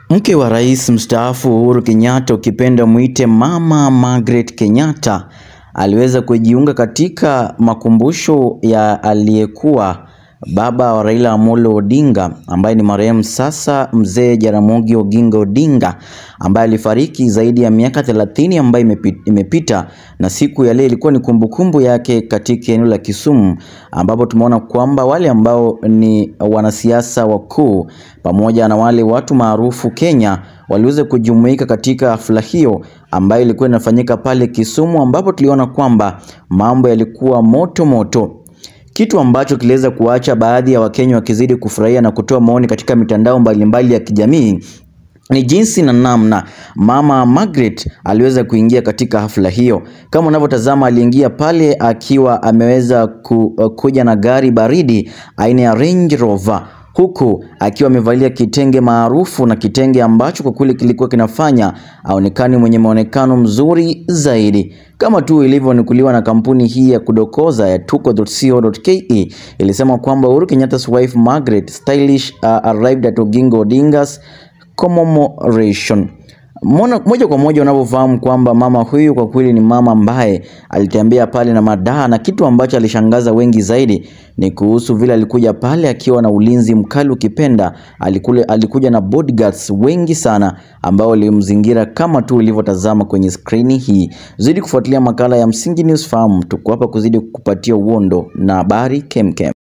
Mke wa rais mstaafu Uhuru Kenyatta, ukipenda mwite Mama Margaret Kenyatta, aliweza kujiunga katika makumbusho ya aliyekuwa baba wa Raila Amolo Odinga ambaye ni marehemu sasa mzee Jaramogi Oginga Odinga ambaye alifariki zaidi ya miaka 30 ambayo imepi- imepita, na siku ya leo ilikuwa ni kumbukumbu yake katika eneo la Kisumu, ambapo tumeona kwamba wale ambao ni wanasiasa wakuu pamoja na wale watu maarufu Kenya waliweza kujumuika katika hafla hiyo ambayo ilikuwa inafanyika pale Kisumu, ambapo tuliona kwamba mambo yalikuwa moto moto kitu ambacho kiliweza kuacha baadhi ya Wakenya wakizidi kufurahia na kutoa maoni katika mitandao mbalimbali ya kijamii ni jinsi na namna Mama Margaret aliweza kuingia katika hafla hiyo. Kama unavyotazama, aliingia pale akiwa ameweza ku, kuja na gari baridi aina ya Range Rover huku akiwa amevalia kitenge maarufu na kitenge ambacho kwa kweli kilikuwa kinafanya aonekane mwenye maonekano mzuri zaidi, kama tu ilivyonukuliwa na kampuni hii ya kudokoza ya tuko.co.ke ilisema kwamba Uhuru Kenyatta's wife Margaret stylish uh, arrived at Oginga Odinga's commemoration. Mona, moja kwa moja unavyofahamu kwamba mama huyu kwa kweli ni mama ambaye alitembea pale na madaha, na kitu ambacho alishangaza wengi zaidi ni kuhusu vile alikuja pale akiwa na ulinzi mkali, ukipenda alikule, alikuja na bodyguards wengi sana ambao walimzingira kama tu ulivyotazama kwenye skrini hii. Zidi kufuatilia makala ya Msingi News, fahamu tuko hapa kuzidi kukupatia uondo na habari kemkem.